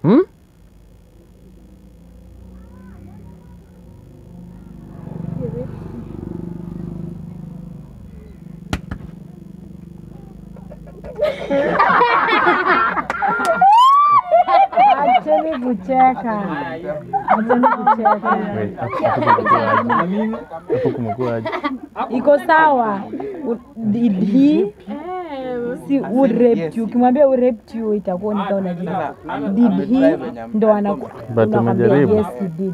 Hmm? Acheni kucheka. Acheni kucheka. Wait, hapo- hapo kumekuwaje? Hapo kumekuwaje? Iko sawa. U- Did he si who raped you? Ukimwambia who raped you itakuwa ni kama unajibu. Did he ndo anaku But unakwambia umejaribu. yes he did.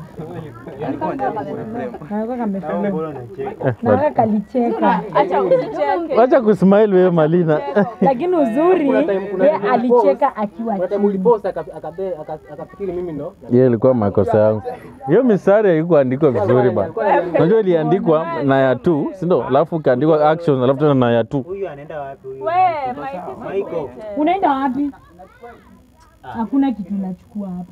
Nakuwa kamefanya. Eh, Nakuwa but- kalicheka. Wacha kusmile wewe Malina. Lakini uzuri ye alicheka akiwa Kuna time chini. ulipost aka- akabe- aka- akafikiri mimi ndo Hiyo ilikuwa makosa yangu. Hiyo mistari haikuandikwa vizuri bana. Unajua iliandikwa na ya tu, si ndio? Alafu ikaandikwa action, alafu tena na ya tu. Huyu anaenda wapi huyu? We, my Michael. Unaenda wapi? Hakuna kitu nachukua hapo.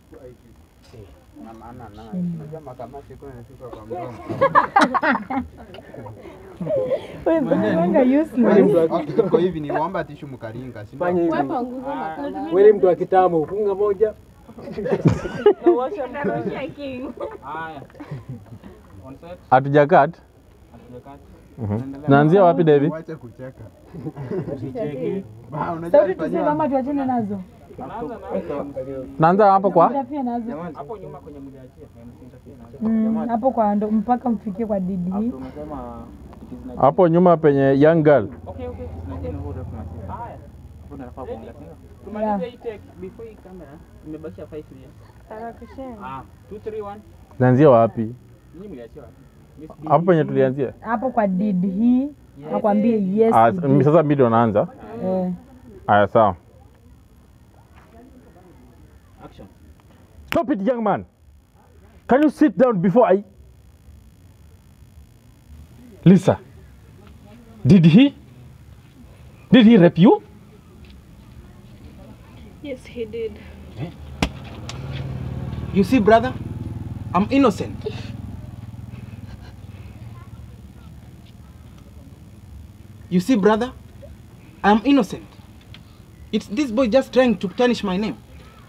Wewe unanga useless. Iko hivi ni waomba tishu mkaringa, si ndio? fanya hivi. Wewe ni mtu wa kitambo, funga moja. checking. Hatujakat. Naanzia wapi David? Wache kucheka. Usicheke. Ba, unajua Sauti alifanyia- tuseme ama tuachane nazo. Naanza hapo kwa Tutafia nazo. Mm, hapo kwa ndo mpaka mfikie kwa didi. hapo nyuma penye young girl. Yeah. Naanzia wapi? Hapo penye tulianzia. Hapo kwa did he akwambie yes. Ah, he did. sasa mimi ndo naanza. Eh. Aya, sawa. Stop it, young man. Can you sit down before I... Lisa, did he... Did he rape you? Yes, he did. You see, brother, I'm innocent. You see, brother, I'm innocent. It's this boy just trying to tarnish my name.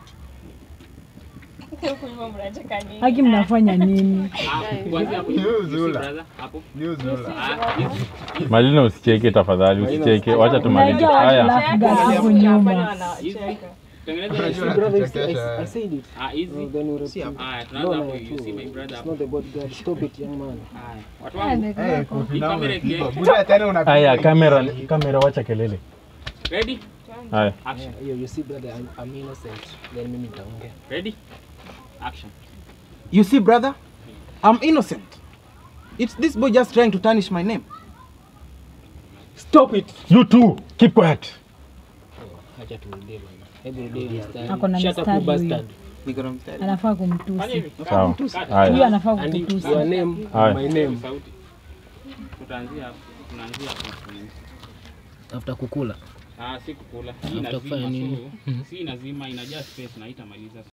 Haki mnafanya nini? New Zula. New Zula. Malina, usicheke tafadhali, usicheke. Wacha tumalize. Unajua watu Haya, laugh gas hapo nyuma. Unajua Brother, I, I, anachekesha. I said it. Ah, hizi. No, then you repeat. Ah, No, tunaanza no, hapo. you You see my brother It's hapo. not the bodyguard. Stop it, young man. Haya, watu wangu. Eh, kofi Hii nao kamera umepigwa. ikie. Buda tena unapiga haya, hivi. kamera, kamera, wacha kelele. Ready? Haya, Action. Yeah, you see, brother, I'm, I'm innocent. Then mimi nitaongea. Ready? Action. You see, brother, I'm innocent. It's this boy just trying to tarnish my name. Stop it. you two, keep quiet. Acha turudie bwana. Hebu rudie mstari. Ako na Shut up, mstari you huyu. bastard. Niko na mstari. Anafaa Fanya kumtusi. hivi. Sawa. Huyu Haya, anafaa And kukutusi. your name, Aye. my name. Sauti. Tutaanzia hapo. Tunaanzia hapo. After kukula. Ah, si kukula. Hii After inazima kufanya nini? so. Si inazima inajaa space na itamaliza